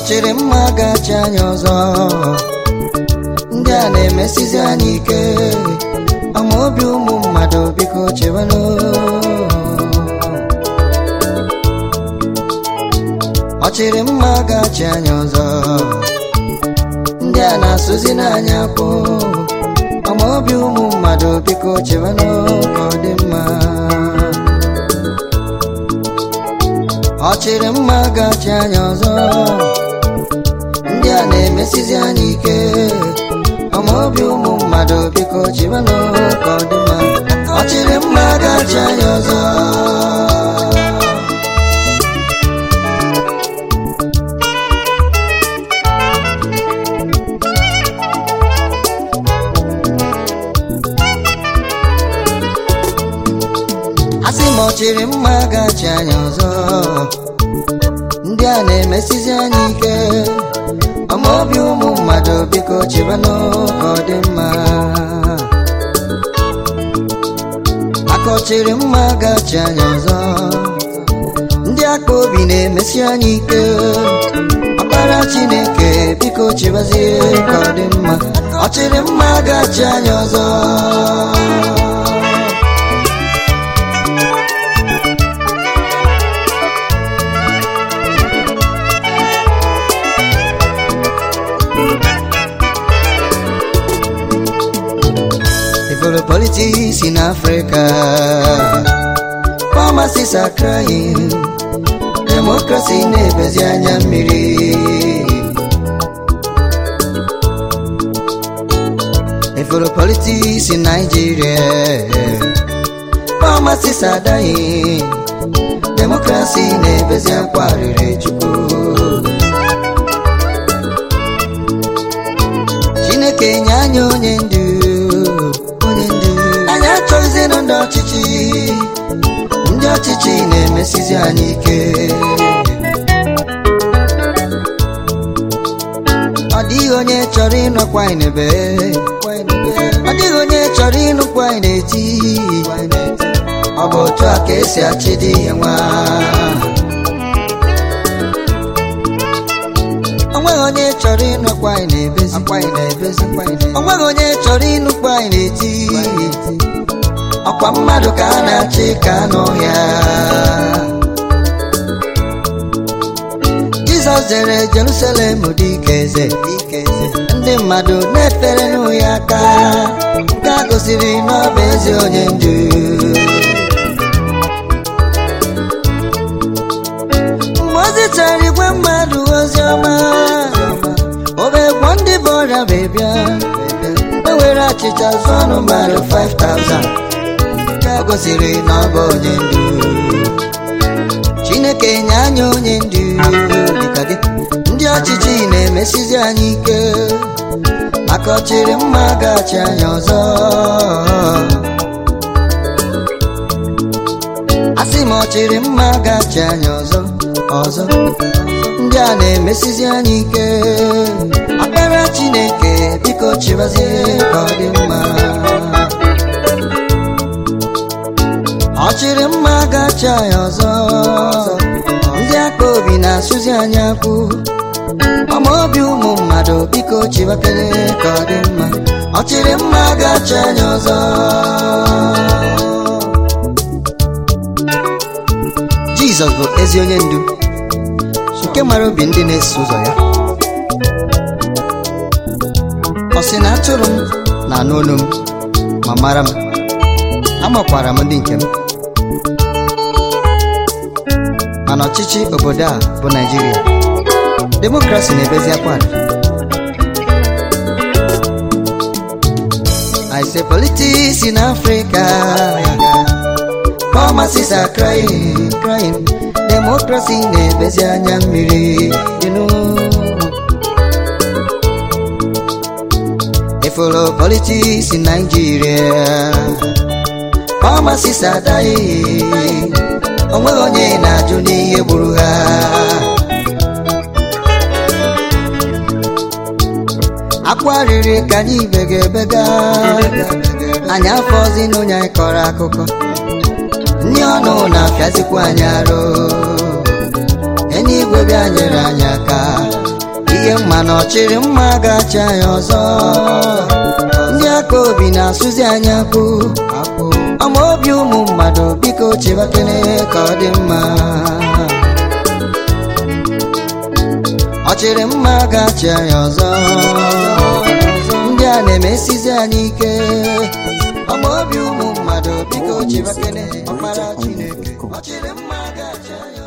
ọchịrị mma gachi anyị ọzọ ndị a na-emesizi anyị ike ọma obi ụmụ mmadụ biko chewenụ ọchịrị mma gachi anyị ọzọ ndị a na-asụzi n'anya kwụ ọma obi ụmụ mmadụ biko chewenụ ka ọ dị mma ọchịrị mma gachi anyị ọzọ ndị a na-emesizi anyị ike ọma obi ụmụ mmadụ biko chewenụ ka ọ dị mma ọchịrị mma gachi anyị ọzọ asị m ọchịrị mma gachi anyị ọzọ ndị a na-emesizi anyị ike ọma obi ụmụ mmadụ biko chebanụ ka ọ dị mma aka ọchịrị mma gachi anyị ọzọ ndị aka obi na-emesi anyị ike ọkpara chineke biko chebazie ka ọ dị mma ọchịrị mma gachi anyị ọzọ Evil politics in Africa. Pharmacists are crying. Democracy na-ebezi anya mmiri. Evil politics in Nigeria. Pharmacists are dying. Democracy na-ebezi akwa riri chukwu. Chineke nye anyị onye ndu onye ndu anyị achọghịzinụ ndị ọchịchị ndị ọchịchị na-emesizi anyị ike ọ dịghị onye chọrọ ịnọkwa anyị n'ebe ọ dịghị onye chọrọ ịnụkwa anyị n'eti ọ bụ otu a ka esi achị dị ihe nwa onweghị onye chọrọ ịnụkwa anyị na-ebezi onweghị onye chọrọ ịnụkwa anyị na-eti ọkwa mmadụ ka a na-achị ka anụ ya jizọs jere jerusalem dị ike eze ndị mmadụ na-efere n'ụ ya aka nke a gosiri na ọ bụ ezi onye ndu mgbe ozi chọrọ igwe mmadụ ozi ọma obegbo ndị bụ ọrịa wee bịa e were achịcha zụọ ọnụ mmadụ 5000 nke a gosiri na ọ bụ onye ndu chineke nye anyị onye ndu dịka gị ndị ọchịchị na-emesizi anyị ike maka ọchịrị mma gachi anyị ọzọ asị m ọchịrị mma gachi anyị ọzọ ọzọ ndị a na-emesizi anyị ike akpara chineke biko chịbazie ka ọ dị mma ọchịrị mma gachi anyị ọzọ ndị aka obi na-asụzi anyị akwụ ọma obi ụmụ mmadụ biko chịbakere ka ọ dị mma ọchịrị mma gachi anyị ọzọ jizọs bụ ezi onye ndu nke mara obi ndị na-eso ụzọ ya ọ sị na atụrụ m na-anụ olu m ma mara m amakwara m ndị nke m mana ọchịchị obodo a bụ naijiria demokrasi na-ebezi akwado I say politics in Africa pharmacists are crying, crying democracy na-ebezi anya mmiri you know. ifolo politics in Nigeria pharmacists are dying onweghị onye na-ajụ n'ihe gburu ha akwa riri ka anyị ibega ebega anyị afọzi n'onye anyị kọrọ akụkọ ndị ọnụ na-apịazikwa anyị arụ enyi igwe bịa nyere anyị aka mma na ọchịrị mma ga-achị anyị ọzọ ndị aka obi na-asụzi anyị akpụ ọma obi ụmụ mmadụ biko chebakene ka ọ dị mma ọchịrị mma ga-achị anyị ọzọ ndị a na-emesizi anyị ike ọma obi ụmụ mmadụ biko chebakene ọkpara Chineke ọchịrị mma ga-achị anyị ọzọ